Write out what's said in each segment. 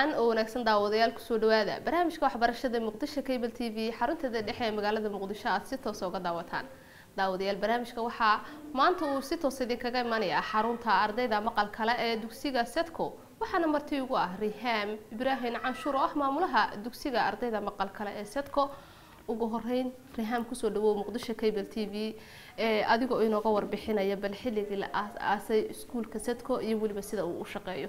wacan oo wanaagsan daawadayaal kusoo dhawaada barnaamijka waxbarashada muqdisho cable t v xarunteeda dhexe ee magaalada muqdisho aad si toosa uga daawataan daawadayaal barnaamijka waxaa maanta uu si toos idinkaga imanaya xarunta ardayda maqal kale ee dugsiga setco waxaana marti ugu ah rihaam ibraahim canshuur oo ah maamulaha dugsiga ardayda maqal kale ee setco ugu horeyn rihaam kusoo dhawow muqdisho cable t v adigoo inooga warbixinaya bal xilligii la aas-aasay iskuulka setco iyo weliba sida uu u shaqeeyo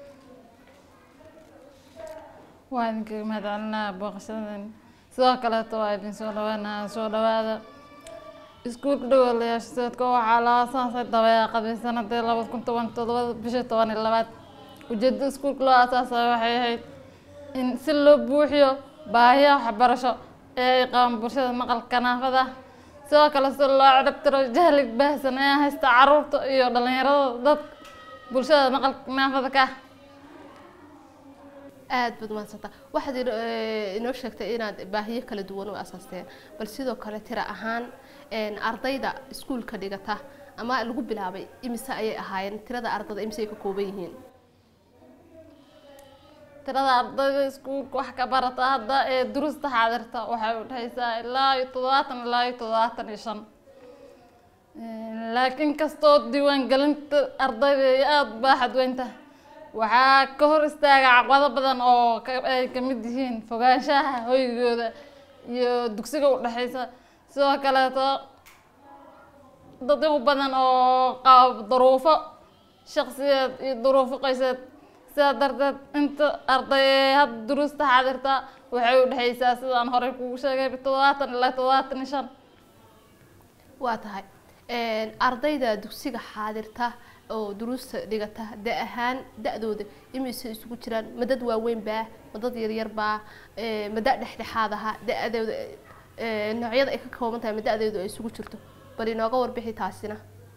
waa idinkaga mahadcelinaa booqashadan sidoo kaleeto waa idin soo dhawaanaa soo dhawaada iskuulka dhagoolayaasha seedka waxaa la aasaasay dabeeqadii sanadii labada kun toban todobada bisha toban iyo labaad ujeedada iskuulka loo aasaasay waxay ahayd in si loo buuxiyo baahiyaha waxbarasho ee ay qabaan bulshada maqalka naafada sidoo kale si loo ciribtiro jahlig baahsan ee haysta caruurta iyo dhalinyarada dad bulshada maqalka naafada ka ah aada baad mahadsantaa waxaad inoo sheegtay inaad baahiyo kala duwan u asaasteen bal sidoo kale tira ahaan ardayda iskuulka dhigata ama lagu bilaabay imise ayay ahaayeen tirada ardayda imise ay ka kooban yihiin tirada ardayda iskuulka wax ka barata hadda ee durusta xaadirta waxay u dhexaysaa ilaa iyo toddobaatan ilaa iyo toddobaatan iyo shan laakiin kastoo diiwaangelinta ardayda ay aada baaxad weynta waxaa ka hor istaaga caqbado badan oo ay kamid yihiin fogaanshaha hoygooda iyo dugsiga udhexeysa sidoo kaleeto dad u badan oo qaba duruufo shaqsiyeed iyo duruufo qoyseed sidaa darteed inta arday ee hadda duruusta xaadirta waxay udhexeysaa sidaan horey kugu sheegay toddobaatan ilaa toddobaatan iyo shan waa tahay ardayda dugsiga xaadirta oo duruusta dhigata da ahaan da-dooda imise isugu jiraan ma dad waaweyn baa ma dad yaryar baa ma da dhexdhexaad aha da-dooda noocyada ay ka kooban tahay ma da-deedu ay isugu jirto bal inooga warbixi taasina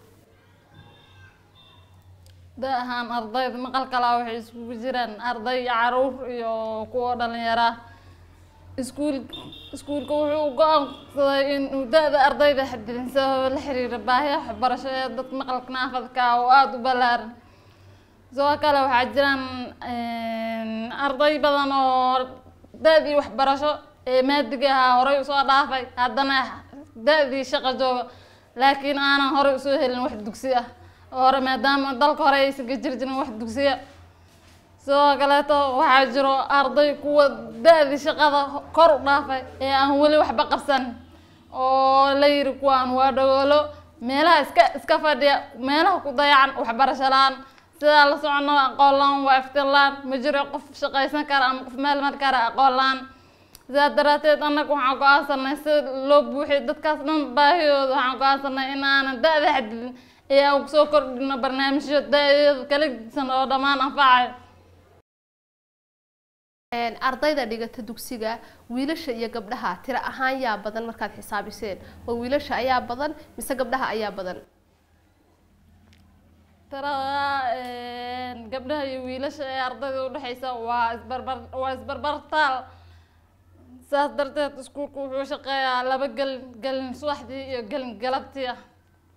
da ahaan ardayda maqal kalaa waxay isugu jiraan arday caruur iyo kuwa dhalinyara iskuul iskuulka wuxuu go-aansaday inuu da-da ardayda xadidin sababa la xiriira baahiya waxbarasho ee dadka maqalka naafadka oo aada u ballaaran sidoo kale waxaa jiraan arday badan oo da-dii waxbarasho ee maadiga ahaa horey usoo dhaafay haddana da-dii shaqo jooga laakiin aanan horey usoo helin wax dugsi ah hore maadaama dalka hore aysan ka jiri jirin wax dugsiya sidoo kaleeto waxaa jiro arday kuwa da-dii shaqada kor u dhaafay ee aan weli waxba qabsan oo la yiri kuwaan waa dhagoolo meelaha iska iska fadhiya meelaha ku dayacan waxbarasho la-aan sidaa la socono aqoon la-aan waa iftiin la-aan ma jiro qof shaqaysan kara ama qof meel mar kara aqoon la-aan sidaa daraateed annaga waxaan go-aansanay si loo buuxiyo dadkaas dhan baahiyooda waxaan go-aansanay in aanan da-da xadidin ee aan kusoo kordhino barnaamijyo da-deeda kala gedisan oo dhammaan anfacayo ardayda dhigata dugsiga wiilasha iyo gabdhaha tiro ahaan yaa badan markaad xisaabiseen ma wiilasha ayaa badan mise gabdhaha ayaa badan tirada gabdhaha iyo wiilasha ee ardayda udhexeysa waa isbarbar waa isbarbartaal saas darteed iskuulku wuxuu shaqeeyaa laba gelin gelin subaxdii iyo gelin galabtii ah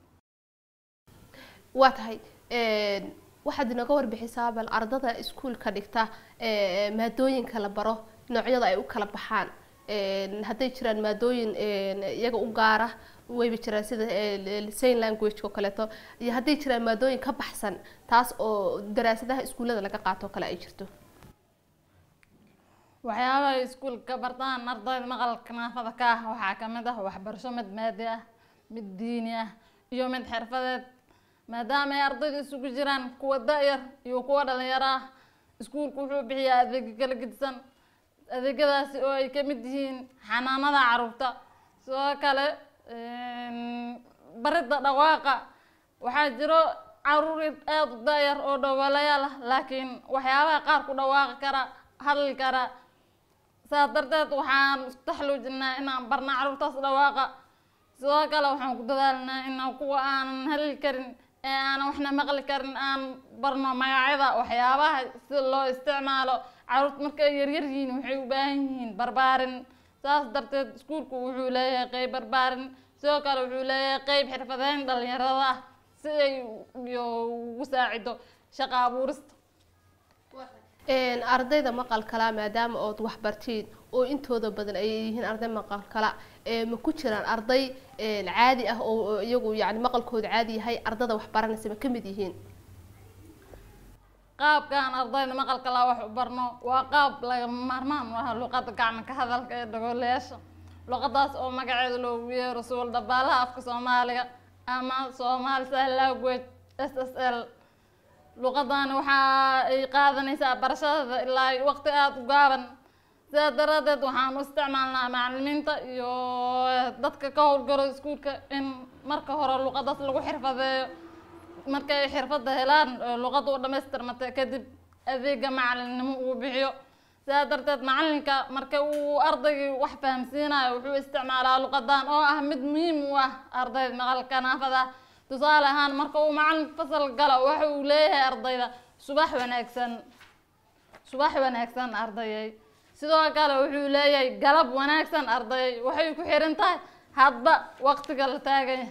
waa tahay waxaad inooga warbixisaa bal ardada iskuulka dhigta maadooyinka la baro noocyada ay u kala baxaan hadday jiraan maadooyin iyaga u gaara wayba jiraan sida sign language oo kaleeto iyo hadday jiraan maadooyin ka baxsan taas oo daraasadaha iskuullada laga qaato o kale ay jirto waxyaabaha ay iskuulka ka bartaan ardayda maqalka naafada ka ah waxaa kamid ah waxbarasho mid maadi ah mid diini ah iyo mid xirfadeed maadaama ay ardaydu isugu jiraan kuwa da-yar iyo kuwa dhalinyaro ah iskuulku wuxuu bixiyaa adeegyo kala gedisan adeegyadaasi oo ay kamid yihiin xanaanada caruurta sidoo kale baridda dhawaaqa waxaa jiro caruur aada u da-yar oo dhowalayaal ah laakiin waxyaabaha qaar ku dhawaaqi kara hadli kara saas darteed waxaan isku taxluujinaa inaan barna caruurtaas dhawaaqa sidoo kale waxaan ku dadaalnaa inaan kuwa aanan hadli karin ee aanan waxna maqli karin aan barno magacyada waxyaabaha si loo isticmaalo caruurta marka ay yaryar yihiin waxay u baahan yihiin barbaarin saas darteed iskuulku wuxuu leeyahay qeyb barbaarin sidoo kale wuxuu leeyahay qeyb xirfadeyn dhalinyarada ah si ay iyo ugu saacido shaqa abuurista Een, ardayda maqal kala maadaama ood wax bartiin oo intooda badan ay yihiin arday maqal kala ee ma ku jiraan arday een, caadi ah oo oo iyagu yani maqalkooda caadi yahay ardada wax baranaysa ma ka mid yihiin qaabkan ardayda maqalka laa wax u barno waa qaab lagama maarmaan u ah luqadda gacmo ka hadalka ee dhagoolayaasha luqadaas oo magaceeda loogu yeero suul dabaalaha afka soomaaliga ama soomaali sign language s s l luqadani waxa ay qaadanaysaa barashadada ilaa ay waqti aada u gaaban sidaa daraadeed waxaan u isticmaalnaa macalimiinta iyo dadka ka howlgalo iskuulka in marka hore luqadaas lagu xirfadeeyo markay xirfadda helaan ee luqadda u dhamaystirmata kadib adeega macalinimo uu bixiyo sidaa darteed macalinka marka uu ardaygii wax fahamsiinayo wuxuu isticmaalaa luqadan oo ah mid muhiim u ah ardayda maqalka naafada ah tusaale ahaan marka uu macalinka fasal galo waxa uu leeyahay ardayda subax wanaagsan subax wanaagsan ardayay sidoo kale wuxuu leeyahay galab wanaagsan ardayay waxay ku xiran tahay hadba waqtiga la taaganya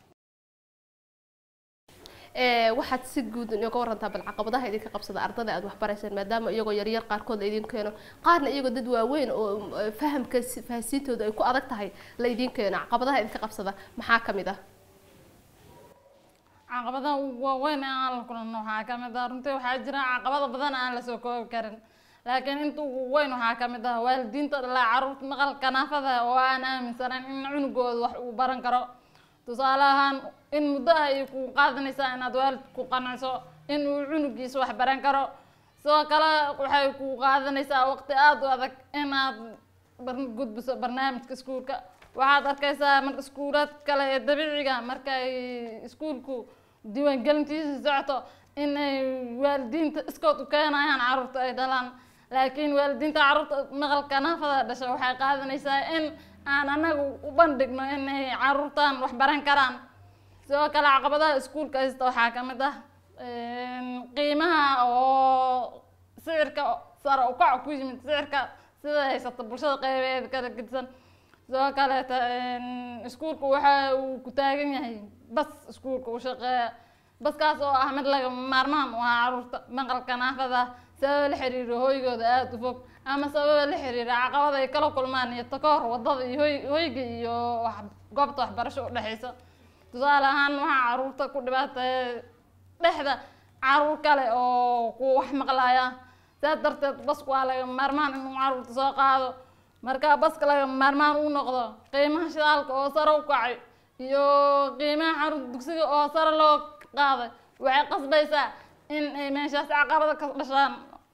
Ee, waxaad si guud inooga warantaa bal caqabadaha idinka qabsada ardada aad wax baraysaan maadaama iyagoo yaryar qaarkood la idin keeno qaarna iyagoo dad waaweyn oo eh, fahamka si- fahansiintooda ay ku adag tahay la idin keeno caqabadaha idinka qabsada maxaa ka mid ah caqabadaha ugu waaweyn ee aan la kulanno waxaa ka mid ah runtii waxaa jira caqabado badan aan la soo koobi karin laakiin inta ugu weyn waxaa ka mid ah waalidiinta dhalaa caruurta maqalka naafada oo aan aaminsanayn in cunugooda wax uu baran karo tusaale ahaan in muddo ah ay ku qaadanaysaa inaad waalidku qanciso in uu cunugiisa wax baran karo sidoo kale waxay ku qaadanaysaa waqti aada u adag inaad bar- gudbiso barnaamijka iskuulka waxaad arkaysaa marka iskuulaad kale ee dabiiciga marka ay iskuulku diiwaangelintiisa socoto in ay waalidiinta iskood u keenayaan caruurta ay dhalaan laakiin waalidiinta caruurta maqalka naafada dhasha waxay qaadanaysaa in aan anagu u bandhigno in ay caruurtan wax baran karaan sidoo kale caqabadaha iskuulka haysta waxaa ka mid ah een, qiimaha oo sicirka sare u kac ku yimid sicirka sida haysata bulshada qeybeeda kala gedisan sidoo kaleeta een, iskuulku waxa uu ku taagan yahay bas iskuulka u shaqeeya baskaas oo ah mid laga maarmaan u ah caruurta maqalka naafada sababa la xiriira hoygooda aada u fog ama sababa la xiriira caqabada ay kala kulmaan iyo takoor wadada iyo hoy hoyga iyo wax goobta waxbarasho u dhexeysa tusaale ahaan waxaa caruurta ku dhibaateeya dhexda caruur kale oo ku wax maqlaya sidaas darteed basku waa laga maarmaan inuu caruurta soo qaado marka baska laga maarmaan uu noqdo qiimaha shidaalka oo sare u kacay iyo qiimaha caruurta dugsiga oo sare loo qaaday waxay qasbaysaa in ay meeshaas caqabada ka dhashaan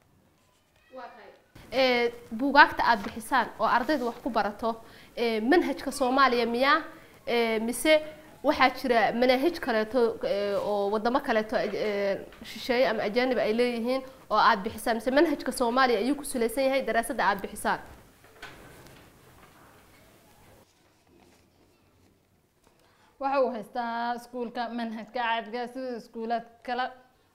Ee, buugaagta aad bixisaan oo ardayda wax ku barato ee, manhajka soomaaliya miyaa Ee, mise waxaa jira manaahij kaleeto ee, oo wadamo kaleeto ee, shisheeye ama ajaanib ay leeyihiin oo aad bixisaan mise manhajka soomaaliya ayuu ku salaysan yahay daraasadda aad bixisaan waxa uu haystaa iskuulka manhajka caadiga sida iskuulaad kale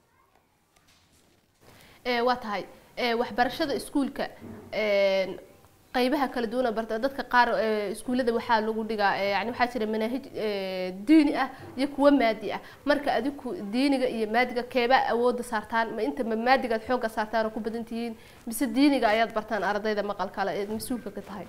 Ee, waa tahay ee, waxbarashada iskuulka ee, qaybaha kala duwan barta dadka qaar ee, iskuullada waxaa lagu dhigaa ee, yani waxaa jira manaahij ee, diini ah iyo kuwa maadi ah marka adiku diiniga iyo maadiga keebaa awoodda saartaan ma inta ma maadigaad xoogga saartaan oo ku badan tihiin mise diiniga ayaad bartaan ardayda maqalkale ee mas-uulka ka tahay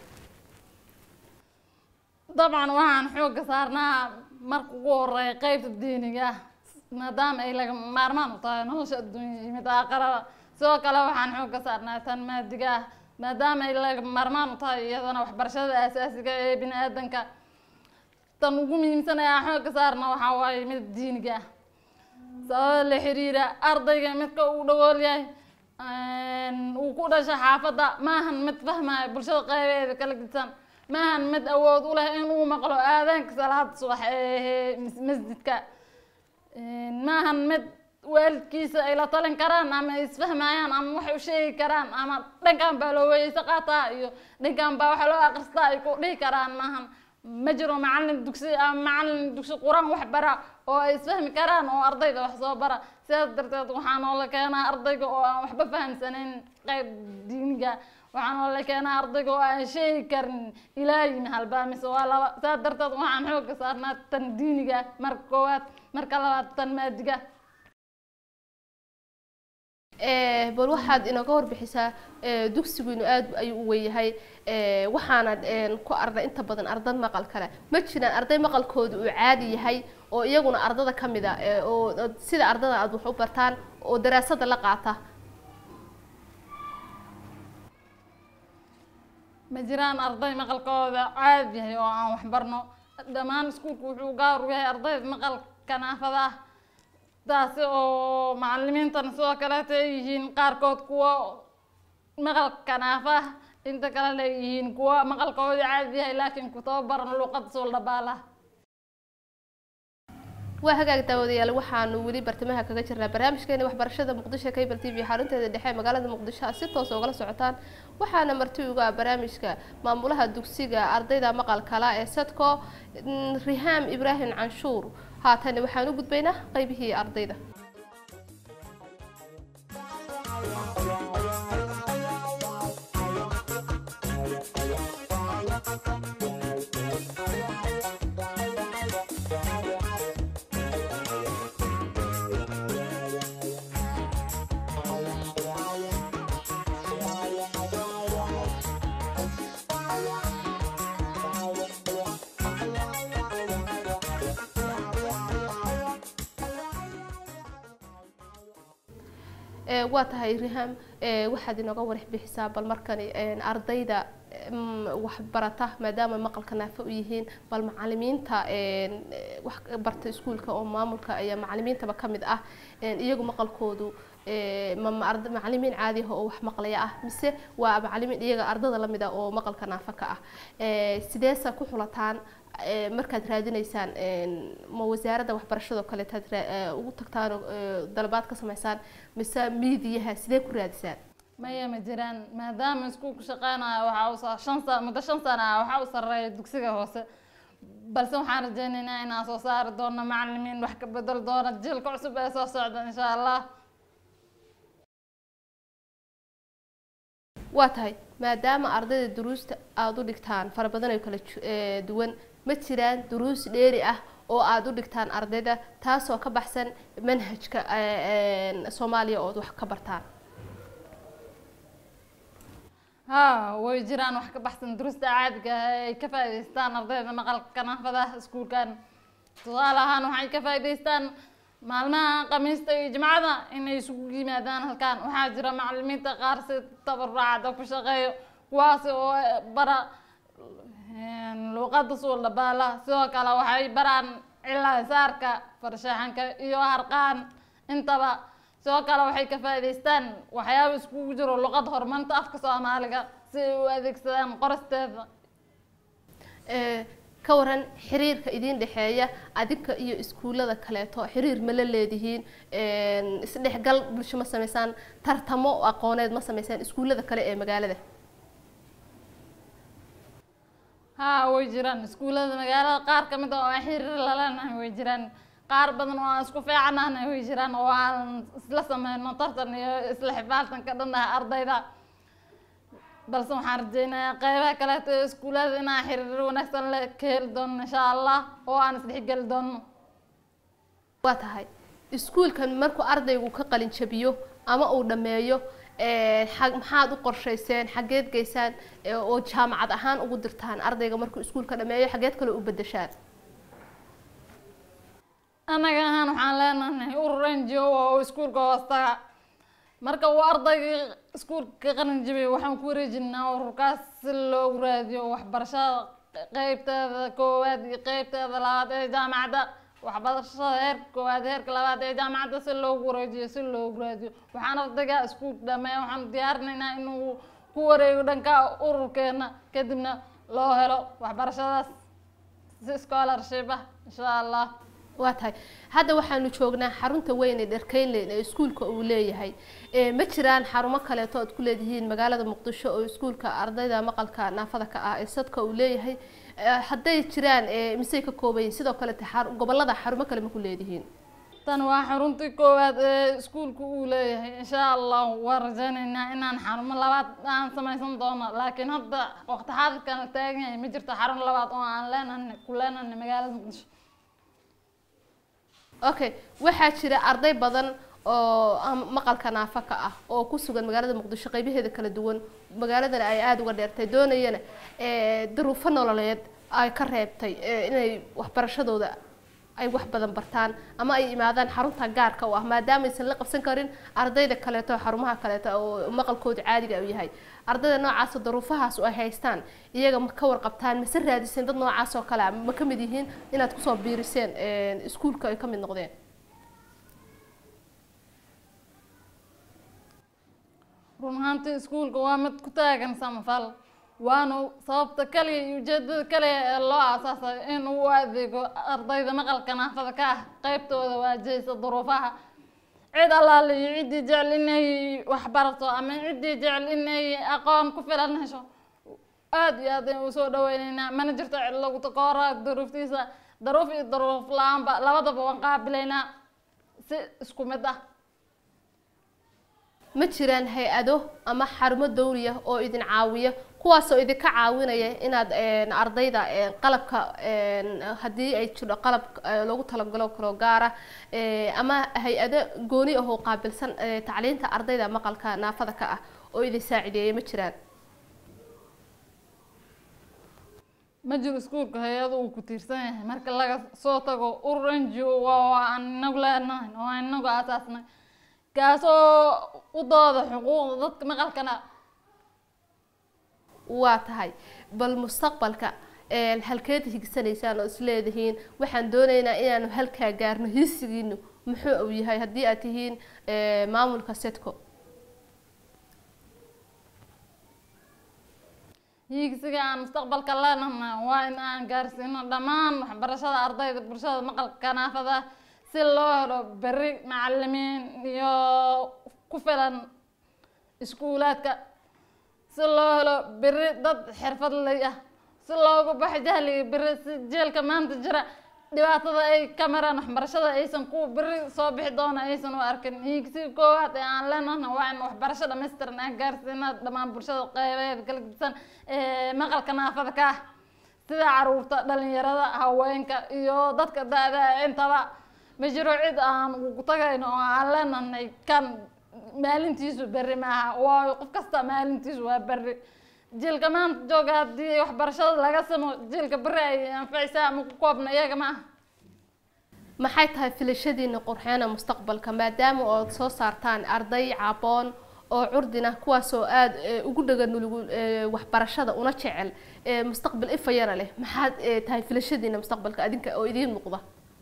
dabcan waxaan xoogga saarnaa marka ugu horeeya qeybta diiniga ah maadaama ay laga maarmaan u tahay nolosha adduunya iyo mid aakhiraba sidoo kale waxaan xoogga saarnaa tan maadiga ah maadaama ay laga maarmaan u tahay iyadana waxbarashada aasaasiga ee bini aadanka tan ugu muhiimsan ee aan xoogga saarna waxaa waaye mid diiniga ah sababa la xiriira ardayga midka uu dhagool yahay een, uu ku dhasha xaafadda maahan mid fahmaya bulshada qeybeeda kala gedisan maahan mid awood u leh inuu maqlo aadaanka salaada subax ee mas- masjidka Een, maahan mid waalidkiisa ay la talin karaan ama ay isfahmayaan ama waxay u sheegi karaan ama dhankan baa loo weyeyse qaataa iyo dhankan baa waxa loo akristaa ay ku dhihi karaan maahan ma jiro macalin dugsi ama macalin dugsi quraan wax bara oo ay isfahmi karaan oo ardayda wax soo bara sidaas darteed waxaa noola keenaa ardayga oo aan waxba fahamsanayn qayb diiniga waxaa noola keenaa ardayga oo aan sheegi karin ilaahin halbaa mise waa laba sidaas darteed waxaan xoogga saarnaa tan diiniga marka koowaad marka labaad tan maadiga Eh, bal waxaad inooga warbixisaa eh, dugsigiinu aad ayuu u weynyahay eh, waxaana een, ku arday inta badan arday maqal kale ma jiraan arday maqalkooda uu caadi yahay oo iyaguna ardada ka mid a eh, oo oo sida ardada aad wax u bartaan oo daraasada la qaata ma jiraan arday maqalkooda caadi yahay oo aan waxbarno dhammaan iskuulku wuxuu gaar u yahay ardayda maqalka naafada ah taasi oo macalimiintana sidoo kaleeta ay yihiin qaarkood kuwa maqalka naafa ah inta kalena ay yihiin kuwa maqalkooda caadi yahay laakiin ku tababaran luuqada suuldhabaala waa hagaag daawadayaal waxaanu weli bartamaha kaga jirnaa barnaamijkeena waxbarashada muqdisho cable t v xarunteeda dhexe ee magaalada muqdisho aad si toos ugala socotaan waxaana marti uga ah barnaamijka maamulaha dugsiga ardayda maqalkala ee sadco mm, rihaam ibraahim canshuur haatan waxaan u gudbaynaa qeybihii ardayda Eh, waa tahay riham eh, waxaad inooga warax bixisaa bal markani een, ardayda mm, waxbarata maadaama maqalka naafo u yihiin bal macalimiinta een, eh, wax ka barta iskuulka oo maamulka iyo macalimiintaba ka mid ah een, iyagu maqalkoodu eh, ma ma arda- macalimiin caadi ah oo wax maqlaya ah mise waa macalimiin iyaga ardada la mid ah oo maqalka naafo ka ah Eh, sideesa ku xulataan eh, markaad raadinaysaan een, ma wasaaradda waxbarashado kaleetaad raa- eh, ugu tagtaan oo eh, dalabaad ka samaysaan mise miidiyaha sidee ku raadisaan maya ma jiraan maadaama iskuulku shaqeynayo waxaa u sa- shan sa muddo shan sana ah waxaa u sarreeya dugsiga hoose balse waxaan rajeynaynaa inaan soo saari doono macalimiin wax ka bedel doona jiilka cusub ee soo socda insha allah waa tahay maadaama ardayda duruusta aada u dhigtaan fara badan oo kala ju- eh, duwan ma jiraan duruus dheeri ah oo aada u dhigtaan ardayda taasoo ka baxsan manhajka eh, een, soomaaliya ood wax ka bartaan haa way jiraan wax ka baxsan duruusta caadiga ah ee ay ka faa'iidaystaan ardayda maqalka naafada iskuulkan tusaale ahaan waxay ka faa'iidaystaan maalmaha khamiista iyo jimcada inay isugu yimaadaan halkan waxaa jira macalimiinta qaar si tabarucada ku shaqeeyo kuwaasi oo bara een, luuqada suuldhabaala sidoo kale waxay baraan cilaa saarka farshaxanka iyo harqaan intaba sidoo kale waxay ka faa'iidaystaan waxyaaba iskugu jiro luqada horumarinta afka soomaaliga si ay u adeegsadaan qoristeeda Eh, ka waran xiriirka idin dhexeeya adinka iyo iskuullada kaleeto xiriir ma la leedihiin een, isdhexgal bulsho ma sameysaan tartamo aqooneed ma sameysaan iskuullada kale ee magaalada haa way jiraan iskuullada magaalada qaar ka mid ah oo aan xiriir lalanahay way jiraan qaar badan oo aan isku fiicanahay way jiraan oo aan isla sameyno tartan iyo isla xifaaltanka dhan ah ardayda balse waxaan rajeynayaa qeybaha kaleeto ee iskuullada inaan xiriir wanaagsan le ka heli doono insha allah oo aan isdhexgeli doono waa tahay iskuulkan markuu ardaygu ka qalin jabiyo ama uu dhammeeyo eh, xa- maxaad u qorshayseen xageed geysaan eh, oo jaamacad ahaan ugu dirtaan ardayga markuu iskuulka dhammeeyo xageed kale u bedeshaan anaga ahaan waxaan leenahay urur n g o oo iskuulka hoostaga marka uu ardaygii iskuulka ka qalin jabiyay waxaan ku wareejinaa ururkaas si loogu raadiyo waxbarashada qeybteeda koowaad iyo qeybteeda labaad ee jaamacadda waxbarashada heerka koowaad heerka labaad ee jaamacadda si loogu wareejiyo si loogu raadiyo waxaan ardayga iskuulka dhameeya waxaan diyaarinaynaa inuu ku wareego dhanka ururkeena kadibna loo helo waxbarashadaas si scholarship ah insha allah waa tahay hadda waxaanu joognaa xarunta weyn ee dharkeynleyn ee iskuulka uu leeyahay Eh, ma jiraan xarumo kaleeto oad ku leedihiin magaalada muqdisho oo iskuulka ardayda maqalka naafada ka ah ee sadka uu leeyahay Eh, hadday jiraan eh, misey ka koobayin sidoo kalete xar- gobolada xarumo kale ma ku leedihiin tan waa xaruntii koowaad ee iskuulku uu leeyahay insha allah waan rajeynaynaa inaan xarumo labaad aan samaysan doono laakiin hadda waqti xaadirkan la taagan yahay ma jirto xarun labaad oo aan leenahay ku leenahay magaalada muqdisho okay waxaa jira arday badan oo am- maqalka naafaka ah oo ku sugan magaalada muqdisho qeybaheeda kala duwan magaaladana ay aada uga dheertay doonayana ee, duruufo nololeed ay ka reebtay ee, inay waxbarashadooda ay wax badan bartaan ama ay imaadaan xarunta gaarka u ah maadaama aysan la qabsan karin ardayda kaleeto xarumaha kaleeto oo maqalkooda caadiga u yahay ardayda noocaas oo duruufahaas oo ay haystaan iyaga ma ka warqabtaan mase raadiseen dad noocaas oo kale ah ma ka mid yihiin inaad kusoo biiriseen een, iskuulka ay ka mid noqdeen run ahaantii iskuulka waa mid ku taagan samafal waana sababta kaliya iyo ujeedada kaliya ee loo aasaasay in uu u adeego ardayda maqalka naafada ka ah qeybtooda waajahaysa duruufaha cid allaale iyo ciddii jecel inay wax barato ama ciddii jecel inay aqoon ku filan hesho aada iyo aad ayaan usoo dhaweyneynaa mana jirto cid lagu takoora duruuftiisa daruuf iyo daruuf la-aanba labadaba waan qaabilaynaa si isku mid ah ma jiraan hay-ado ama xarumo dawliya oo idin caawiya kuwaasoo idinka caawinaya inaad een, ardayda een, qalabka een, haddii ay jiro qalab eh, loogu talagalo kaloo gaara eh, ama hay-ado gooni ah oo qaabilsan eh, tacliinta ardayda maqalka naafada ka ah oo idin saacideeya ma jiraan ma jiro iskuulka hay-ada uu ku tiirsan yahay marka laga soo tago urur n g o waa waa aan inagu leenahay oo aan inagu aasaasnay kaasoo u dooda xuquuqda dadka maqalkana waa tahay bal mustaqbalka een, halkeed higsanaysaan oo isleedihiin waxaan doonaynaa inaanu halkaa gaarno hisigiinu muxuu uu yahay haddii aad tihiin eh, maamulka setco hiigsiga aan mustaqbalka leenahay waa in aan gaarsiino dhammaan waxbarashada ardayda bulshada maqalka naafada ah si loo helo berri macalimiin iyo ku filan iskuulaadka si loo helo berri dad xirfadley ah si loogu baxo jahliga berri si jeelka maanta jira dhibaatada ay ka maraan waxbarashada aysan ku berri soo bixi doona aysan u arkin hiigsiga koowaad ee aan leenahna waa in waxbarasho dhammaystiran aan gaarsiina dhammaan bulshada qeybeeda kala gedisan ee maqalka naafada ka ah sida caruurta dhalinyarada haweenka iyo dadka da-da ah intaba ma jiro cid aan ugu tagayno oo aan leenahay kan maalintiisu berri maaha waayo qof kasta maalintiisu waa berri jiilka maanta jooga haddii waxbarashada laga samo jiilka berri ay anfacaysaa ama ku koobna iyaga ma aha maxay tahay filashadiina qurxeena mustaqbalka maadaama ood soo saartaan arday caboon oo curdina kuwaasoo aada eh, ugu dhaga nulugu eh, waxbarashada una jecel eh, mustaqbal ifayana leh maxaad eh, tahay filashadiina mustaqbalka adinka oo idiin muuqda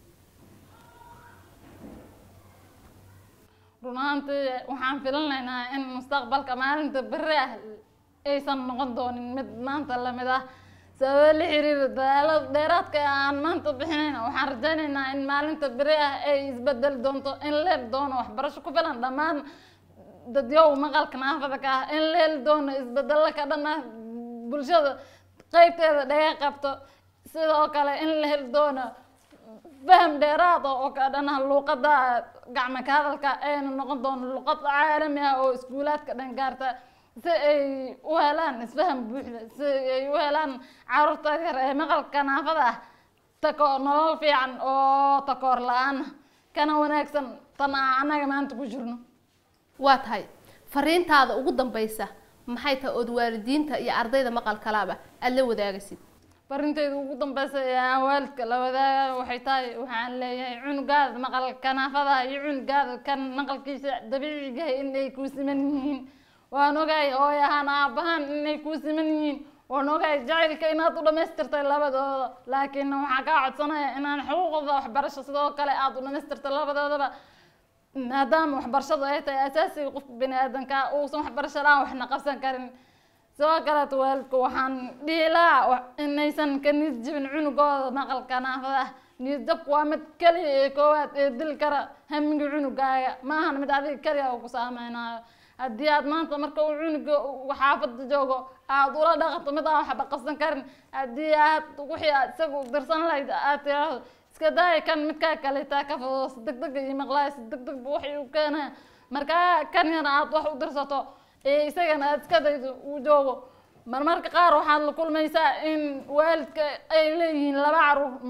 run ahaantii waxaan filanaynaa in mustaqbalka maalinta berri ah aysan noqon doonin mid maanta lamid ah sababo la xiriira dadaalada dheeraadka ee aan maanta bixinayna waxaan rajaynaynaa in maalinta berri ah ay isbedeli doonto in la heli doono waxbarasho ku filan dhammaan dadyow maqalka naafada ka ah in la heli doono isbedelo ka dhan ah bulshada qeybteeda dhaga qabto sidoo kale in la heli doono faham dheeraad ah oo ka dhan ah luuqada gacmo ka hadalka ayna noqon doono luuqad caalami ah oo iskuulaadka dhan gaarta si ay u helaan isfaham buuxda si ay u helaan caruurta yar ee maqalka naafada ah tako nolol fiican oo takoor la-aan ah kana wanaagsan tan aan annaga maanta ku jirno waa tahay fariintaada ugu dambeysa maxay tahay ood waalidiinta iyo ardayda maqalkalaaba aada la wadaagaysid farinteyda ugu dambeysa ee aan waalidka la wadaaga waxay tahay waxaan leeyahay cunugaada maqalka naafada iyo cunugaada kan maqalkiisa dabiiciga ah inay kuu siman yihiin waan ogahay hooy ahaan aabahaan inay kuu siman yihiin waan ogahay jacaylka inaad u dhamaystirtay labadooda laakiin waxaan kaa codsanaya inaan xuquuqda waxbarasho sidoo kale aada u dhamaystirtay labadoodaba maadaama waxbarashadu ay tahay asaasiga qofka bini aadanka uusan waxbarasho la-aan waxna qabsan karin sidoo kaleeto waalidka waxaan dhihi lahaa wa- inaysan ka niyad jibin cunugooda maqalka naafada ah niyad jabku waa mid keliya ee koowaad ee dil kara hamiga cunugaaga ma ahan mid adiga keliya uu ku saameynayo haddii aad maanta marka uu cunuga uu xaafada joogo aad ula dhaqanto mid aan waxba qabsan karin haddii aad wixii aad isagu dirsan lahayd aad tiraahdo iska daaya kan midkaa kaleetaa ka fado si deg deg iyo maqlaaya si deg deg bu waxay u keenaya markaa kan yar aad wax u dirsato ee isagana aad iska daydo uu joogo marmarka qaar waxaad la kulmaysaa in waalidka ay leeyihiin laba caruur mid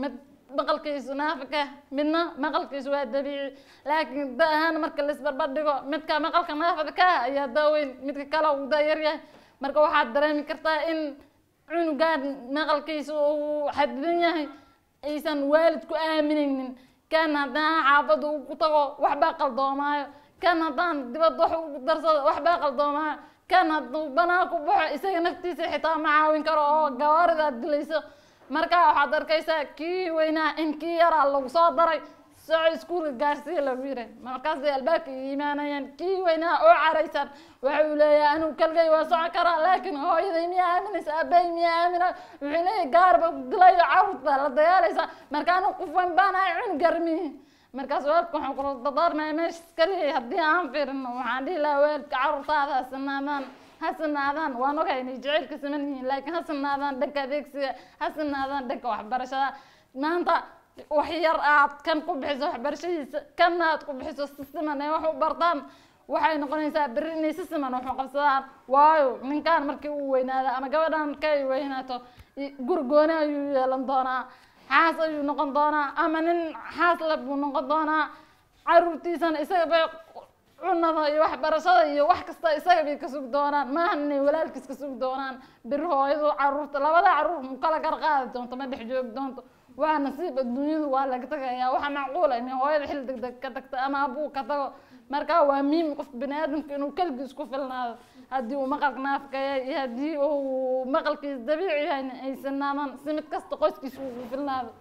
maqalkiisu naafika midna maqalkiisu waa dabiici laakiin da ahaan marka la isbarbar dhigo midka maqalka naafada ka ah ayaa daaweyn midka kale uu da yaryahay marka waxaad dareemi kartaa in cunugaan maqalkiisa uu xadidan yahay aysan waalidku aaminaynin kan haddaan xaafadda uu ku tago waxbaa qaldoomaayo kan haddaan dibadda wax ugu darsado waxbaa qaldoomaayo kan hadduu banaan ku baxo isaga naftiisa xitaa ma caawin karo oo gawaaridaad dilayso marka waxaad arkaysaa kii weynaa in kii yaraa lagu soo daray soco iskuulka gaarsiiya lagu yiri markaasay albaabka iimaanayaan kii weynaa oo caraysan waxa uu leeyahay anigu kalgay waa soco karaa laakiin hooyaday miyaa aaminaysa aabbahay miyaa aamina wuxuu leeyahay gaarba dilayo carruurt baa la dagaalaysa marka anigu qof weyn baan ahay cunug garmihi markaas waalidka waxaan kula dadaarmaya meesha iskaliya haddii aan fiirino waxaan dhihi lahaa waalidka carruurtaada ha sinaadaan ha sinaadaan waan ogahay inay jaceylka siman yihiin laakiin ha sinaadaan dhanka adeegsiga ha sinaadaan dhanka waxbarashada maanta wax yar aad kan ku bixiso waxbarashadiisa kanna aad ku bixiso si siman ee wax u bartaan waxay noqonaysaa berri inay si siman wax u qabsadaan waayo ninkaan markii uu weynaado ama gabadhan markii ay weynaato guri gooni ayuu yeelan doonaa xaas ayuu noqon doonaa ama nin xaas le buu noqon doonaa caruurtiisana isaga bay cunada iyo waxbarashada iyo wax kasta isaga bay ka sugi doonaan maaha inay walaalkiis ka sugi doonaan biri hooyadu caruurta labada caruur mu kala gar qaadi doonto ma dhex joogi doonto waa nasiib adduunyadu waa laga tagayaa waxa macquula inay hooyada xil deg deg ka tagto ama abuu ka tago marka waa muhiim qof bini aadamka inuu keligiis ku filnaado haddii uu maqalka naafka yahay iyo haddii uu maqalkiis dabiici yahayna ay sinaamaan si mid kasta qoyskiisa uu ku filnaado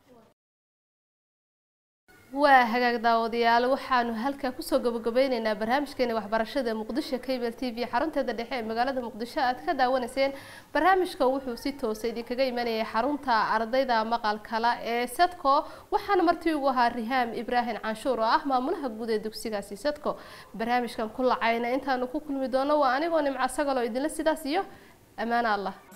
waa hagaag daawadayaal waxaanu halkaa kusoo gabagabeyneynaa barnaamijkeeni waxbarashada muqdisho cable t v xarunteeda dhexe ee magaalada muqdisho aad ka daawanayseen barnaamijka wuxuu si toosa idinkaga imanayay xarunta ardayda maqalkala ee sadco waxaana martii ugu ahaa rihaam ibraahim canshuur oo ah maamulaha guud ee dugsigaasi sadco barnaamijkan ku lacayna intaanu ku kulmi doono waa anigoo nimco sagaloo idinla sidaas iyo ammaano allah